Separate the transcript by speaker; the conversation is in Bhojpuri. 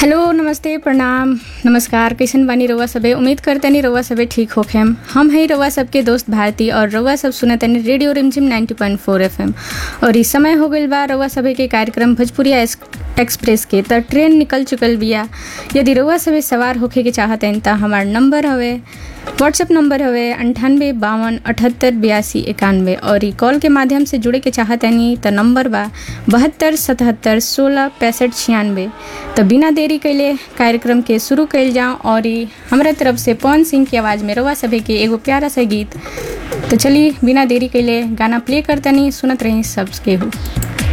Speaker 1: हेलो नमस्ते प्रणाम नमस्कार कैसन बानी रउआ सबे उम्मीद करतनी रउआ सबे ठीक होखेम हम हई रउआ सबके दोस्त भारती और रउआ सब सुनतनी रेडियो रिमझिम 90.4 एफएम और इस समय हो गइल बा रउआ सबे के कार्यक्रम भोजपुरिया एस- एक्सप्रेस के त ट्रेन निकल चुकल बिया यदि रउआ सबे सवार होखे के चाहतन त हमार नंबर हवे व्हाट्सएप नंबर हवे अंठानवे बावन अठहत्तर बयासी इक्यानवे और ई कॉल के माध्यम से जुड़े के चाहतनी त नंबर बा बहत्तर सतहत्तर सोलह पैंसठ छियानवे तो बिना देरी कैले कार्यक्रम के शुरू कैल जाऊँ और ई हमरा तरफ से पवन सिंह की आवाज़ में रवा सभे के एगो प्यारा सा गीत तो चलिए बिना देरी कैले गाना प्ले करतनी सुनत रही सब केहू